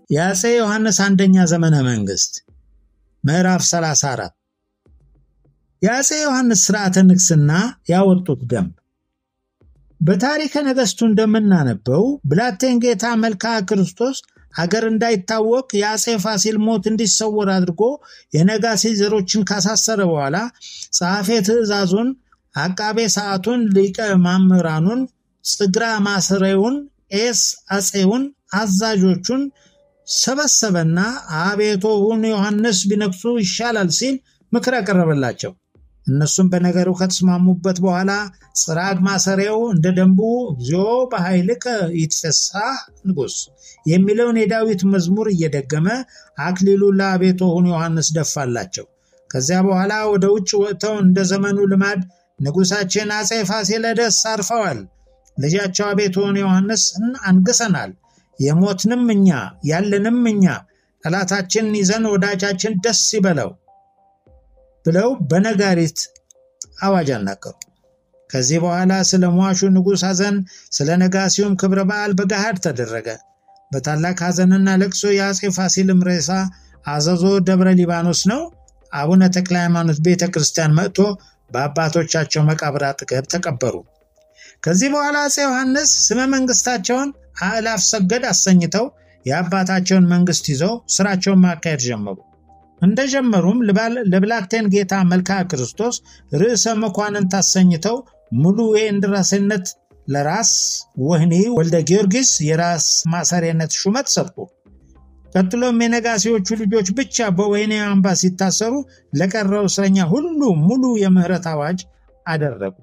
የአፄ ዮሐንስ አንደኛ ዘመነ መንግስት ምዕራፍ 34 የአፄ ዮሐንስ ስርዓተ ንግስና ያወጡት ደንብ በታሪከ ነገሥቱ እንደምናነበው ብላቴን ጌታ መልክዓ ክርስቶስ አገር እንዳይታወቅ የአፄ ፋሲል ሞት እንዲሰወር አድርጎ የነጋሲ ዘሮችን ካሳሰረ በኋላ ጸሐፌ ትእዛዙን፣ አቃቤ ሰዓቱን፣ ሊቀ ማምራኑን፣ ጽግራ ማስሬውን፣ ኤስ አፄውን፣ አዛዦቹን ሰበሰበና አቤቶሁን ዮሐንስ ቢነግሱ ይሻላል ሲል ምክር ያቀረበላቸው። እነሱም በነገሩ ከተስማሙበት በኋላ ጽራግ ማሰሬው እንደ ደንቡ እግዚኦ በኃይልከ ይትፌሳህ ንጉሥ የሚለውን የዳዊት መዝሙር እየደገመ አክሊሉን ለአቤቶሁን ዮሐንስ ደፋላቸው። ከዚያ በኋላ ወደ ውጭ ወጥተው እንደ ዘመኑ ልማድ ንጉሳችን አፄ ፋሲለደስ አርፈዋል፣ ልጃቸው አቤቶሁን ዮሐንስን አንግሰናል፣ የሞትንም እኛ ያለንም እኛ ጠላታችን ይዘን ወዳጃችን ደስ ይበለው ብለው በነጋሪት አዋጅ አናገሩ። ከዚህ በኋላ ስለ ሟሹ ንጉሥ ሐዘን፣ ስለ ነጋሲውም ክብረ በዓል በገሃድ ተደረገ። በታላቅ ሐዘንና ለቅሶ የአፄ ፋሲልም ሬሳ አዘዞ ደብረ ሊባኖስ ነው አቡነ ተክለ ሃይማኖት ቤተ ክርስቲያን መጥቶ በአባቶቻቸው መቃብር አጠገብ ተቀበሩ። ከዚህ በኋላ አፄ ዮሐንስ ስመ መንግስታቸውን አእላፍ ሰገድ አሰኝተው የአባታቸውን መንግስት ይዘው ስራቸውን ማካሄድ ጀመሩ። እንደጀመሩም ለብላቴን ጌታ መልክዓ ክርስቶስ ርዕሰ መኳንንት አሰኝተው ሙሉ የእንድራሴነት ለራስ ወህኒ ወልደ ጊዮርጊስ የራስ ማሰሪያነት ሹመት ሰጡ። ቀጥሎም የነጋሴዎቹ ልጆች ብቻ በወህኒ አምባ ሲታሰሩ ለቀረው እስረኛ ሁሉ ሙሉ የምህረት አዋጅ አደረጉ።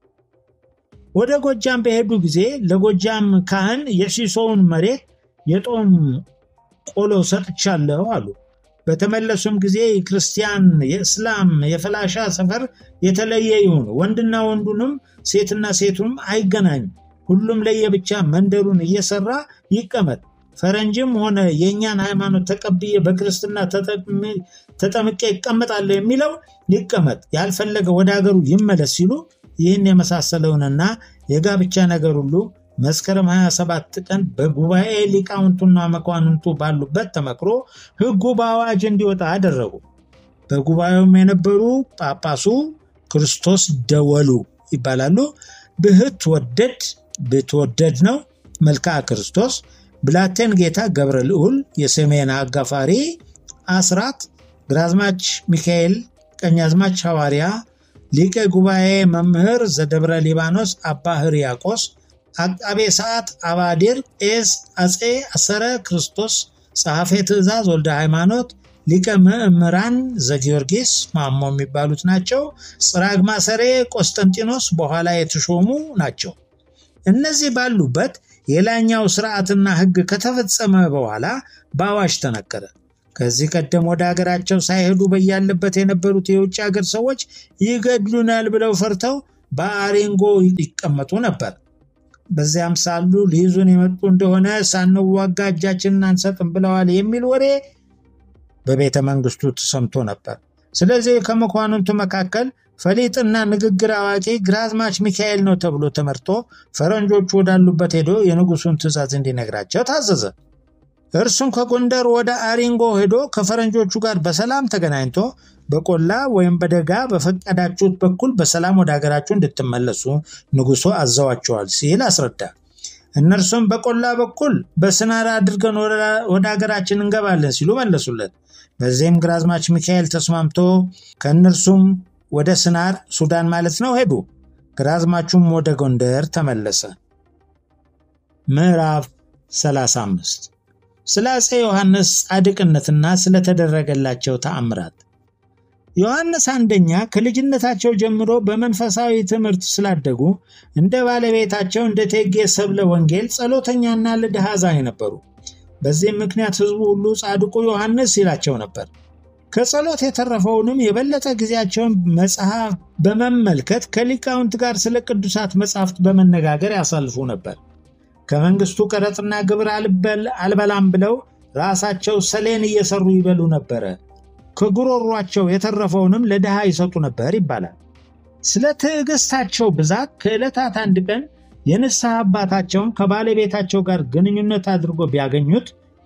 ወደ ጎጃም በሄዱ ጊዜ ለጎጃም ካህን የሲሶውን መሬት የጦም ቆሎ ሰጥቻለሁ አሉ። በተመለሱም ጊዜ የክርስቲያን፣ የእስላም፣ የፈላሻ ሰፈር የተለየ ይሁን፣ ወንድና ወንዱንም ሴትና ሴቱንም አይገናኝ፣ ሁሉም ለየብቻ መንደሩን እየሰራ ይቀመጥ። ፈረንጅም ሆነ የእኛን ሃይማኖት ተቀብዬ በክርስትና ተጠምቄ ይቀመጣለሁ የሚለው ይቀመጥ፣ ያልፈለገ ወደ ሀገሩ ይመለስ ሲሉ ይህን የመሳሰለውንና የጋብቻ ነገር ሁሉ መስከረም 27 ቀን በጉባኤ ሊቃውንቱና መኳንንቱ ባሉበት ተመክሮ ሕጉ በአዋጅ እንዲወጣ አደረጉ። በጉባኤውም የነበሩ ጳጳሱ ክርስቶስ ደወሉ ይባላሉ። ብህት ወደድ ብትወደድ ነው መልክዓ ክርስቶስ፣ ብላቴን ጌታ ገብረ ልዑል፣ የሰሜን አጋፋሪ አስራት፣ ግራዝማች ሚካኤል፣ ቀኛዝማች ሐዋርያ፣ ሊቀ ጉባኤ መምህር ዘደብረ ሊባኖስ አባ ሕርያቆስ አቃቤ ሰዓት አባዲር ቄስ አፄ አሰረ ክርስቶስ ጸሐፌ ትእዛዝ ወልደ ሃይማኖት ሊቀ ምዕምራን ዘጊዮርጊስ ማሞ የሚባሉት ናቸው። ጽራግ ማሰሬ ቆስጠንጢኖስ በኋላ የተሾሙ ናቸው። እነዚህ ባሉበት የላይኛው ስርዓትና ሕግ ከተፈጸመ በኋላ በአዋጅ ተነገረ። ከዚህ ቀደም ወደ ሀገራቸው ሳይሄዱ በያለበት የነበሩት የውጭ ሀገር ሰዎች ይገድሉናል ብለው ፈርተው በአሬንጎ ይቀመጡ ነበር። በዚያም ሳሉ ሊይዙን የመጡ እንደሆነ ሳንዋጋ እጃችንን አንሰጥም ብለዋል የሚል ወሬ በቤተ መንግስቱ ተሰምቶ ነበር። ስለዚህ ከመኳንንቱ መካከል ፈሊጥና ንግግር አዋቂ ግራዝማች ሚካኤል ነው ተብሎ ተመርጦ ፈረንጆቹ ወዳሉበት ሄዶ የንጉሱን ትእዛዝ እንዲነግራቸው ታዘዘ። እርሱም ከጎንደር ወደ አሪንጎ ሄዶ ከፈረንጆቹ ጋር በሰላም ተገናኝቶ በቆላ ወይም በደጋ በፈቀዳችሁት በኩል በሰላም ወደ ሀገራችሁ እንድትመለሱ ንጉሶ አዘዋቸዋል ሲል አስረዳ። እነርሱም በቆላ በኩል በስናር አድርገን ወደ ሀገራችን እንገባለን ሲሉ መለሱለት። በዚህም ግራዝማች ሚካኤል ተስማምቶ ከእነርሱም ወደ ስናር ሱዳን ማለት ነው ሄዱ። ግራዝማቹም ወደ ጎንደር ተመለሰ። ምዕራፍ 35 ስለ አፄ ዮሐንስ ጻድቅነትና ስለተደረገላቸው ተአምራት ዮሐንስ አንደኛ ከልጅነታቸው ጀምሮ በመንፈሳዊ ትምህርት ስላደጉ እንደ ባለቤታቸው እንደ እቴጌ ሰብለ ወንጌል ጸሎተኛና ለድሃ አዛኝ ነበሩ። በዚህም ምክንያት ሕዝቡ ሁሉ ጻድቁ ዮሐንስ ይላቸው ነበር። ከጸሎት የተረፈውንም የበለጠ ጊዜያቸውን መጽሐፍ በመመልከት ከሊቃውንት ጋር ስለ ቅዱሳት መጻሕፍት በመነጋገር ያሳልፉ ነበር። ከመንግስቱ ቀረጥና ግብር አልበላም ብለው ራሳቸው ሰሌን እየሰሩ ይበሉ ነበረ። ከጉሮሯቸው የተረፈውንም ለድሃ ይሰጡ ነበር ይባላል። ስለ ትዕግስታቸው ብዛት ከዕለታት አንድ ቀን የንስሐ አባታቸውን ከባለቤታቸው ጋር ግንኙነት አድርጎ ቢያገኙት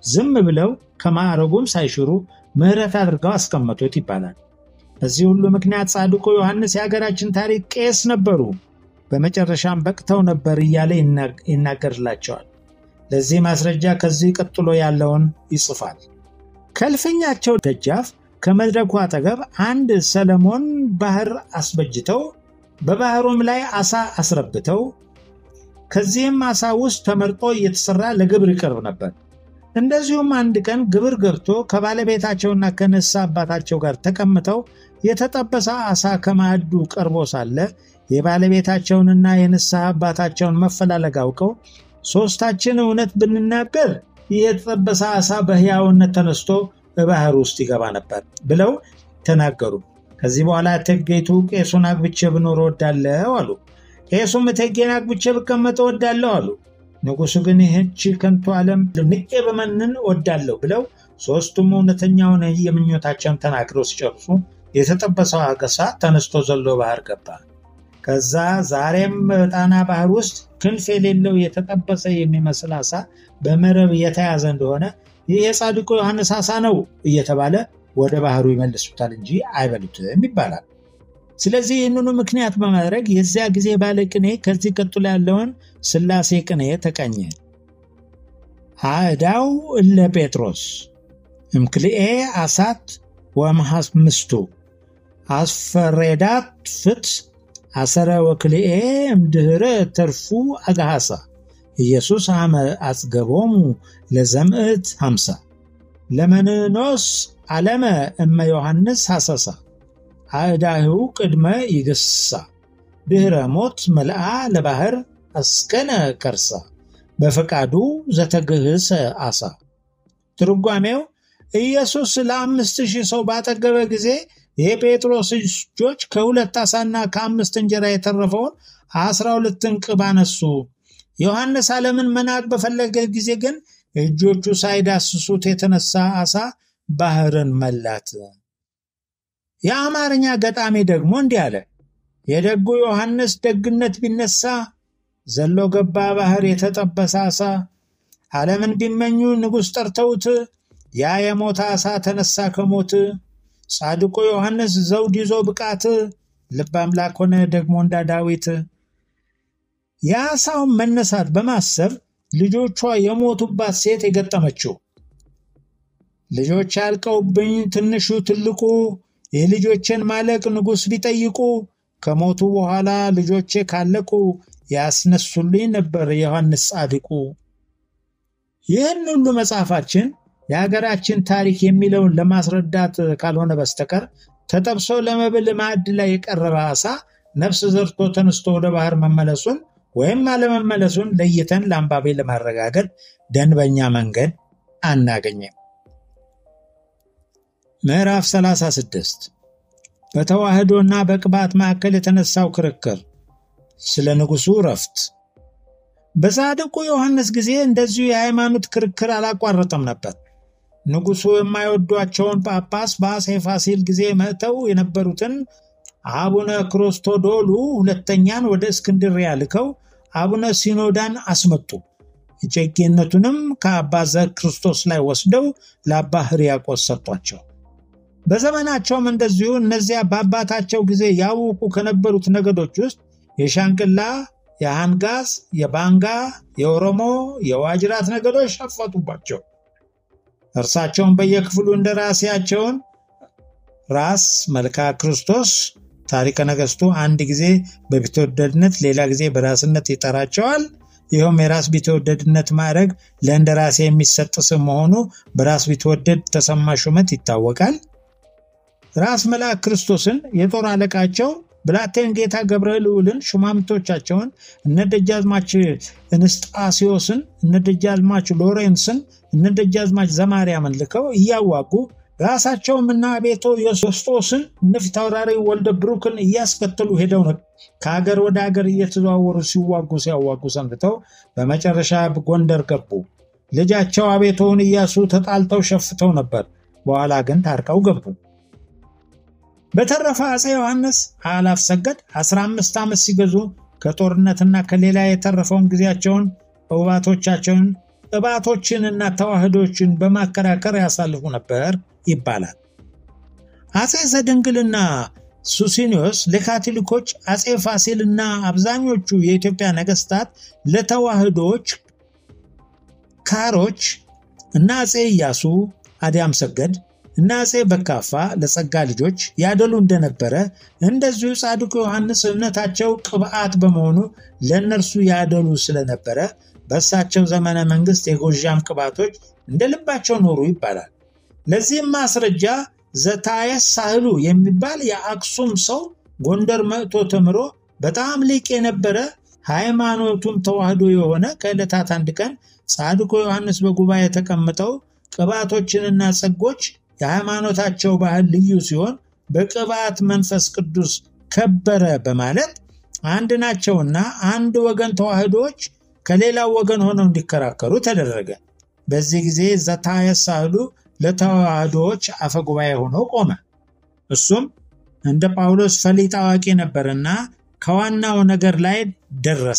ዝም ብለው ከማዕረጉም ሳይሽሩ ምሕረት አድርገው አስቀመጡት ይባላል። በዚህ ሁሉ ምክንያት ጻድቁ ዮሐንስ የሀገራችን ታሪክ ቄስ ነበሩ፣ በመጨረሻም በቅተው ነበር እያለ ይናገርላቸዋል። ለዚህ ማስረጃ ከዚህ ቀጥሎ ያለውን ይጽፋል። ከእልፍኛቸው ደጃፍ ከመድረኩ አጠገብ አንድ ሰለሞን ባህር አስበጅተው በባህሩም ላይ አሳ አስረብተው ከዚህም አሳ ውስጥ ተመርጦ እየተሰራ ለግብር ይቀርብ ነበር። እንደዚሁም አንድ ቀን ግብር ገብቶ ከባለቤታቸውና ከንስሐ አባታቸው ጋር ተቀምጠው የተጠበሰ አሳ ከማዕዱ ቀርቦ ሳለ የባለቤታቸውንና የንስሐ አባታቸውን መፈላለግ አውቀው ሦስታችን እውነት ብንናገር ይህ የተጠበሰ አሳ በሕያውነት ተነስቶ በባህር ውስጥ ይገባ ነበር ብለው ተናገሩ። ከዚህ በኋላ እቴጌይቱ ቄሱን አግብቼ ብኖር እወዳለሁ አሉ። ቄሱም እቴጌን አግብቼ ብቀመጥ እወዳለሁ አሉ። ንጉሡ ግን ይህች ከንቱ ዓለም ንቄ በመንን እወዳለሁ ብለው ሦስቱም እውነተኛውን የምኞታቸውን ተናግረው ሲጨርሱ የተጠበሰው አገሳ ተነስቶ ዘሎ ባህር ገባ። ከዛ ዛሬም በጣና ባህር ውስጥ ክንፍ የሌለው የተጠበሰ የሚመስል አሳ በመረብ የተያዘ እንደሆነ ይህ የጻድቁ ዮሐንስ አሳ ነው እየተባለ ወደ ባህሩ ይመልሱታል እንጂ አይበሉትም ይባላል። ስለዚህ ይህንኑ ምክንያት በማድረግ የዚያ ጊዜ ባለ ቅኔ ከዚህ ቀጥሎ ያለውን ሥላሴ ቅኔ ተቀኘ። አእዳው እለ ጴጥሮስ እምክልኤ አሳት ወመሐምስቱ አስፈሬዳት ፍት አሰረ ወክልኤ እምድኅረ ተርፉ አግሃሳ ኢየሱስ አመ አጽገቦሙ ለዘምዕት ሃምሳ ለመንኖስ ዓለመ እመ ዮሐንስ ሐሰሳ አእዳሁ ቅድመ ይግሳ ድኅረ ሞት መልአ ለባህር አስከነ ከርሳ በፈቃዱ ዘተግህሰ አሳ። ትርጓሜው ኢየሱስ ለአምስት ሺህ ሰው ባጠገበ ጊዜ የጴጥሮስ እጆች ከሁለት ዓሣና ከአምስት እንጀራ የተረፈውን አስራ ሁለት እንቅብ አነሱ። ዮሐንስ ዓለምን መናቅ በፈለገ ጊዜ ግን እጆቹ ሳይዳስሱት የተነሳ ዓሣ ባህርን መላት። የአማርኛ ገጣሚ ደግሞ እንዲህ አለ። የደጉ ዮሐንስ ደግነት ቢነሳ ዘሎ ገባ ባህር የተጠበሰ ዓሣ። ዓለምን ቢመኙ ንጉሥ ጠርተውት ያ የሞተ ዓሣ ተነሳ ከሞት። ጻድቁ ዮሐንስ ዘውድ ይዞ ብቃት ልብ አምላክ ሆነ ደግሞ እንዳ ዳዊት። የዓሣውን መነሳት በማሰብ ልጆቿ የሞቱባት ሴት የገጠመችው ልጆች ያልቀውብኝ ትንሹ ትልቁ የልጆችን ማለቅ ንጉሥ ቢጠይቁ ከሞቱ በኋላ ልጆቼ ካለቁ ያስነሱልኝ ነበር ዮሐንስ ጻድቁ። ይህን ሁሉ መጽሐፋችን የሀገራችን ታሪክ የሚለውን ለማስረዳት ካልሆነ በስተቀር ተጠብሶ ለመብል ማዕድ ላይ የቀረበ ዓሣ ነፍስ ዘርቶ ተነስቶ ወደ ባህር መመለሱን ወይም አለመመለሱን ለይተን ለአንባቢ ለማረጋገጥ ደንበኛ መንገድ አናገኝም። ምዕራፍ 36 በተዋህዶና በቅባት መካከል የተነሳው ክርክር ስለ ንጉሡ ረፍት። በጻድቁ ዮሐንስ ጊዜ እንደዚሁ የሃይማኖት ክርክር አላቋረጠም ነበር። ንጉሡ የማይወዷቸውን ጳጳስ በአፄ ፋሲል ጊዜ መጥተው የነበሩትን አቡነ ክርስቶዶሉ ሁለተኛን ወደ እስክንድርያ ልከው አቡነ ሲኖዳን አስመጡ። እጨጌነቱንም ከአባ ዘክርስቶስ ላይ ወስደው ለአባ ሕርያቆስ ሰጧቸው። በዘመናቸውም እንደዚሁ እነዚያ በአባታቸው ጊዜ ያውቁ ከነበሩት ነገዶች ውስጥ የሻንቅላ፣ የሃንጋስ፣ የባንጋ፣ የኦሮሞ፣ የዋጅራት ነገዶች ሸፈቱባቸው። እርሳቸውን በየክፍሉ እንደ ራሴያቸውን ራስ መልካ ክርስቶስ ታሪከ ነገሥቱ አንድ ጊዜ በቢትወደድነት ሌላ ጊዜ በራስነት ይጠራቸዋል። ይኸውም የራስ ቢትወደድነት ማዕረግ ለእንደራሴ የሚሰጥ ስም መሆኑ በራስ ቢትወደድ ተሰማ ሹመት ይታወቃል። ራስ መልአክ ክርስቶስን የጦር አለቃቸው ብላቴን ጌታ ገብረ ልዑልን ሹማምንቶቻቸውን እነ ደጃዝማች እንስጣሲዮስን እነ ደጃዝማች ሎሬንስን እነ ደጃዝማች ዘማርያምን ልከው እያዋጉ ራሳቸውም እና ቤቶ ዮስጦስን እነ ፊታውራሪ ወልደ ብሩክን እያስከተሉ ሄደው ከሀገር ወደ ሀገር እየተዘዋወሩ ሲዋጉ ሲያዋጉ ሰንብተው በመጨረሻ ጎንደር ገቡ። ልጃቸው አቤቶውን እያሱ ተጣልተው ሸፍተው ነበር። በኋላ ግን ታርቀው ገቡ። በተረፈ አፄ ዮሐንስ አላፍ ሰገድ 15 ዓመት ሲገዙ ከጦርነትና ከሌላ የተረፈውን ጊዜያቸውን እውባቶቻቸውን ቅባቶችንና ተዋህዶችን በማከራከር ያሳልፉ ነበር ይባላል። አጼ ዘድንግልና ሱሲኒዮስ ለካቶሊኮች፣ አጼ ፋሲልና አብዛኞቹ የኢትዮጵያ ነገስታት ለተዋህዶች ካሮች እና አጼ ኢያሱ አዲያም ሰገድ እና አጼ በካፋ ለጸጋ ልጆች ያደሉ እንደነበረ እንደዚሁ ጻድቁ ዮሐንስ እምነታቸው ቅብዓት በመሆኑ ለእነርሱ ያደሉ ስለነበረ በእሳቸው ዘመነ መንግስት የጎዣም ቅባቶች እንደ ልባቸው ኖሩ ይባላል። ለዚህም ማስረጃ ዘታየስ ሳህሉ የሚባል የአክሱም ሰው ጎንደር መጥቶ ተምሮ በጣም ሊቅ የነበረ ሃይማኖቱም ተዋህዶ የሆነ ከዕለታት አንድ ቀን ጻድቁ ዮሐንስ በጉባኤ ተቀምጠው ቅባቶችንና ጸጎች የሃይማኖታቸው ባህል ልዩ ሲሆን በቅባት መንፈስ ቅዱስ ከበረ በማለት አንድ ናቸውና አንድ ወገን ተዋህዶዎች ከሌላው ወገን ሆነው እንዲከራከሩ ተደረገ። በዚህ ጊዜ ዘታየስ ሳህሉ ለተዋህዶዎች አፈጉባኤ ሆኖ ቆመ። እሱም እንደ ጳውሎስ ፈሊጥ አዋቂ ነበርና ከዋናው ነገር ላይ ደረሰ።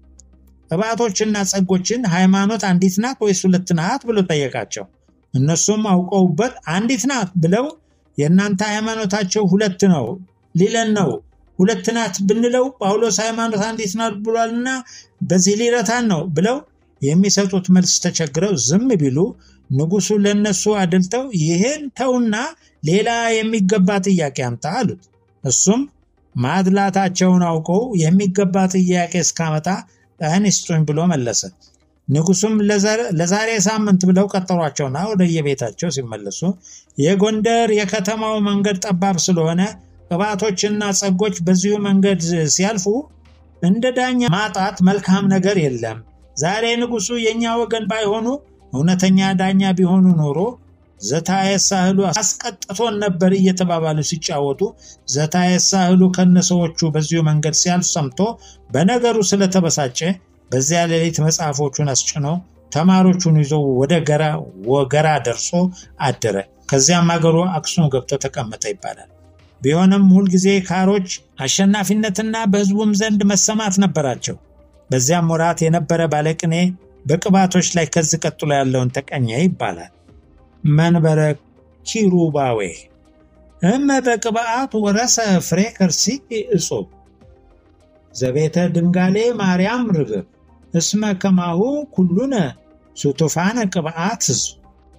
ቅባቶችና ጸጎችን ሃይማኖት አንዲት ናት ወይስ ሁለት ናት ብሎ ጠየቃቸው። እነሱም አውቀውበት አንዲት ናት ብለው የእናንተ ሃይማኖታቸው ሁለት ነው ሊለን ነው ሁለት ናት ብንለው ጳውሎስ ሃይማኖት አንዲት ናት ብሏልና በዚህ ሊረታን ነው ብለው የሚሰጡት መልስ ተቸግረው ዝም ቢሉ ንጉሱ ለነሱ አድልተው ይህን ተውና ሌላ የሚገባ ጥያቄ አምጣ አሉት። እሱም ማድላታቸውን አውቀው የሚገባ ጥያቄ እስካመጣ ቀን ይስጡኝ ብሎ መለሰ። ንጉሱም ለዛሬ ሳምንት ብለው ቀጠሯቸውና ወደየቤታቸው ሲመለሱ የጎንደር የከተማው መንገድ ጠባብ ስለሆነ ቅባቶችና ጸጎች በዚሁ መንገድ ሲያልፉ እንደ ዳኛ ማጣት መልካም ነገር የለም። ዛሬ ንጉሱ የእኛ ወገን ባይሆኑ እውነተኛ ዳኛ ቢሆኑ ኖሮ ዘታየስ ሳህሉ አስቀጥቶን ነበር እየተባባሉ ሲጫወቱ ዘታየስ ሳህሉ ከነሰዎቹ በዚሁ መንገድ ሲያልፍ ሰምቶ በነገሩ ስለተበሳጨ በዚያ ሌሊት መጽሐፎቹን አስጭኖ ተማሪዎቹን ይዞ ወደ ገራ ወገራ ደርሶ አደረ። ከዚያም አገሩ አክሱም ገብቶ ተቀመጠ ይባላል። ቢሆንም ሁልጊዜ ካሮች አሸናፊነትና በሕዝቡም ዘንድ መሰማት ነበራቸው። በዚያም ወራት የነበረ ባለቅኔ በቅባቶች ላይ ከዚህ ቀጥሎ ያለውን ተቀኘ ይባላል። መንበረ ኪሩባዌ እመ በቅብአት ወረሰ ፍሬ ከርሲቅ እጹብ ዘቤተ ድንጋሌ ማርያም ርግብ እስመ ከማሁ ኩሉነ ሱቱፋነ ቅብአት ህዝብ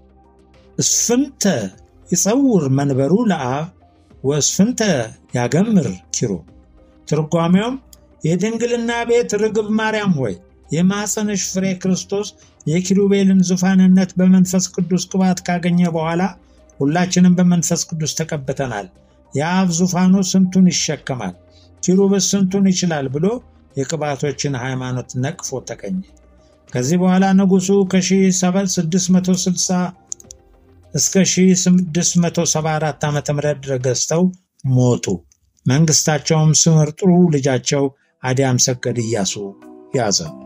እስፍንተ ይጸውር መንበሩ ለአብ ወእስፍንተ ያገምር ኪሩ። ትርጓሜውም የድንግልና ቤት ርግብ ማርያም ሆይ የማፀንሽ ፍሬ ክርስቶስ የኪሩቤልን ዙፋንነት በመንፈስ ቅዱስ ቅባት ካገኘ በኋላ ሁላችንም በመንፈስ ቅዱስ ተቀብተናል። የአብ ዙፋኑ ስንቱን ይሸከማል፣ ኪሩብስ ስንቱን ይችላል ብሎ የቅባቶችን ሃይማኖት ነቅፎ ተቀኘ። ከዚህ በኋላ ንጉሱ ከ1660 እስከ 1674 ዓ ም ገዝተው ሞቱ። መንግስታቸውም ስምር ጥሩ ልጃቸው አዲያም ሰገድ ኢያሱ ያዘ።